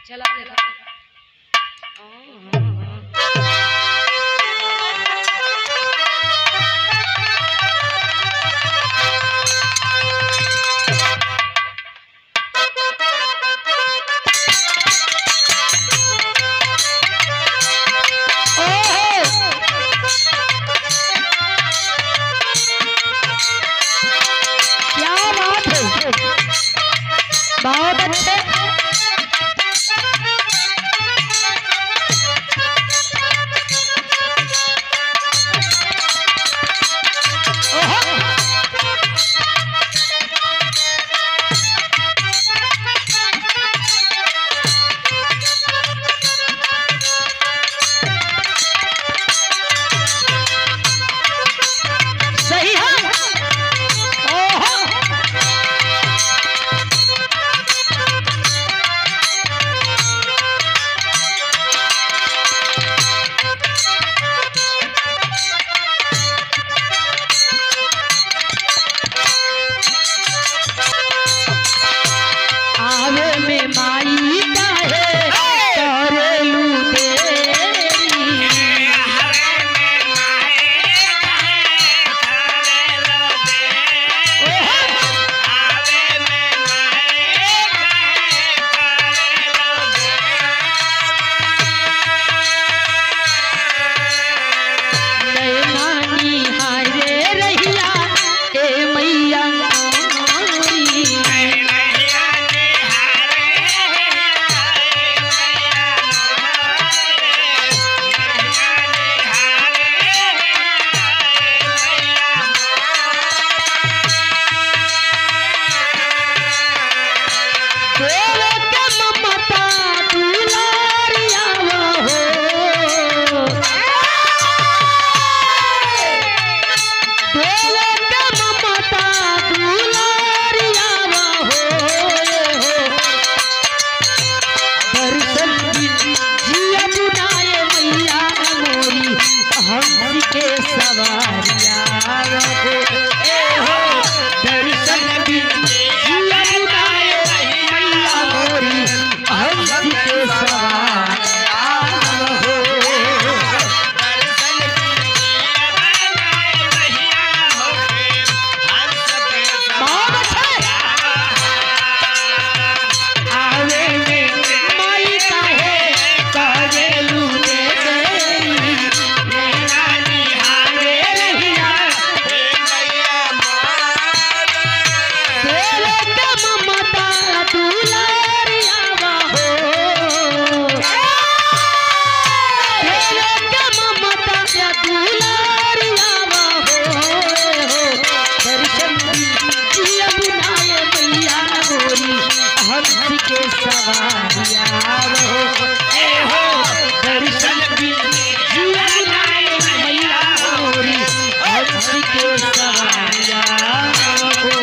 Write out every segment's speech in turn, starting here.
चला देखा क्या बात है बहुत अच्छे सही है ओहो आवे में माई काहे करेलू देरी नैनानी हारे रहिया ए मैया मोरी। देवे के ममता दुलारिया हो देवे के ममता दुलारिया हो दर्शन जिया बुनाए मैया मोरी हम के सवारिया हो ए हो दर्शन जिया बुनाए मैया मोरी हम के सवारिया हो बहुत अच्छे आवे में माई काहे करेलू दे देई मेरा निहारे रहिया तेरे के ममता दुलारिया हो तेरे के ममता दुलारिया हो दर्शन जिया बुनाए मैया गोरी हंस के सवारिया हो ए हो दर्शन जिया बुनाए मैया गोरी हंस के सवारिया हो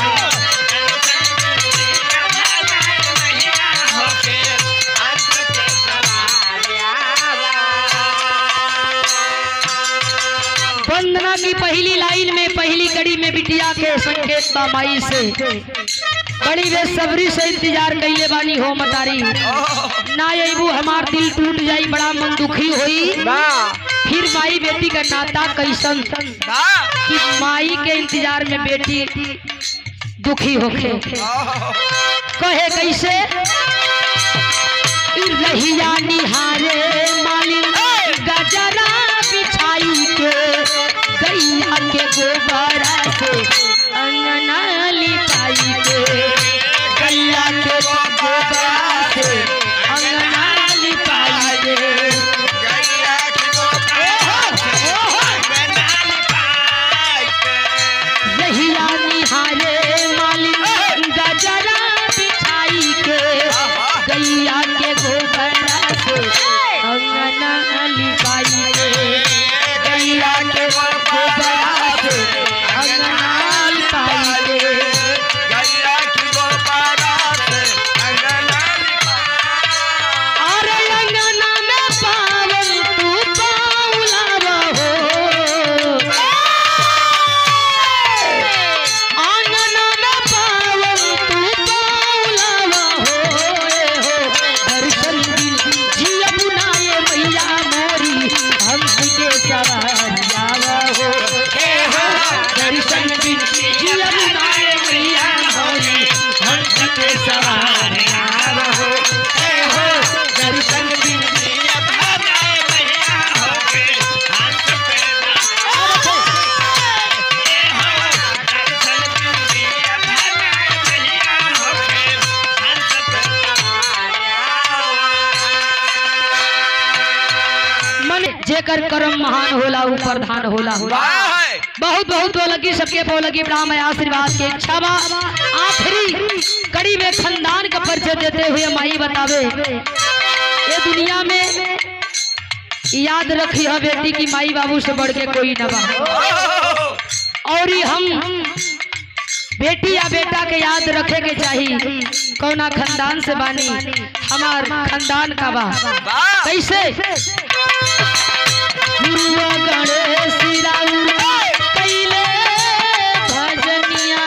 वंदना की पहली लाइन में पहली कड़ी में बिटिया के संकेत बा माई से बड़ी बेसब्री से इंतजार कइले बानी हो मतारी ना अबू हमार दिल टूट जाई बड़ा मन दुखी होई फिर माई बेटी का नाता कैसन कि माई के इंतजार में बेटी दुखी होखे कहे कैसे रहिया निहारे मालिन गजरा बिछाई के गैया के गोबरा से अंगना लिपाई के गैया के गोबरा से अंगना लिपाई के रहिया निहारे मालिन गजरा बिछाई के गैया के गोबरा से अंगना लिपाई के गैया के गोबरा से अंगना लिपाई के अरे अंगना में पावन तू पाउला हो अंगना में पावन तू पाउला हो जेकर कर्म महान होला ऊ प्रधान होला वाह है बहुत बहुत बोलगी सबके बोलगी ब्राह्म है आशीर्वाद के इच्छा बा आखिरी कड़ी में खानदान का परिचय देते हुए माई बतावे ये दुनिया में याद रखी है बेटी की माई बाबू से बढ़ के कोई न बा और ये हम बेटी या बेटा के याद रखे के चाहिए कौना खानदान से बानी हमार खानदान का बा वाह कैसे गुरुआ गणेश राउर कैले भजनिया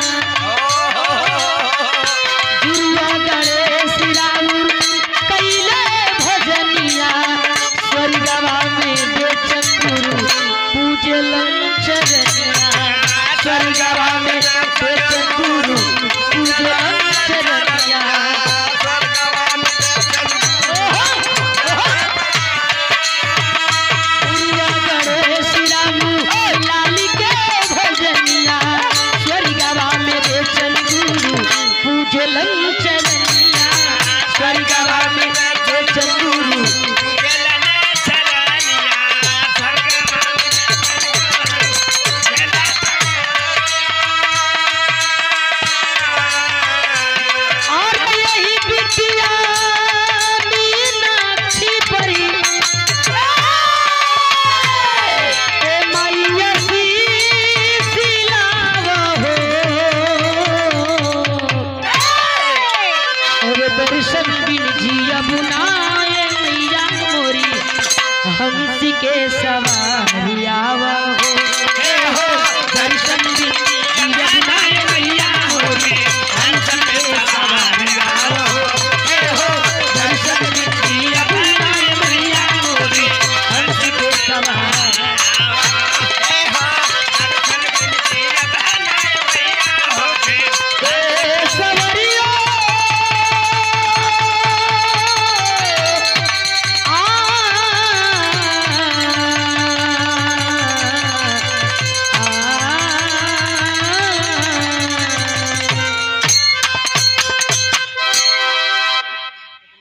गुरुआ गणेश राउर कैले भजनिया स्वर्गवा में बेचन गुरु पूजलन चरनिया स्वर्गवा में बेचन गुरु पूजलन चरनिया गुरुआ गणेश रामू लाली के भजनिया स्वर्गवा में बेचन गुरु पूजलन चरनिया स्वर्गवा में बेचन गुरु और यही बिटिया मीनाक्षी परी ए मैया सी सिलावा हो और दर्शन बिन जिया बुनाए मैया मोरी हंसी के सवारी आवा हो हे हो दर्शन बिन जिया बुनाए मैया मोरी हंसी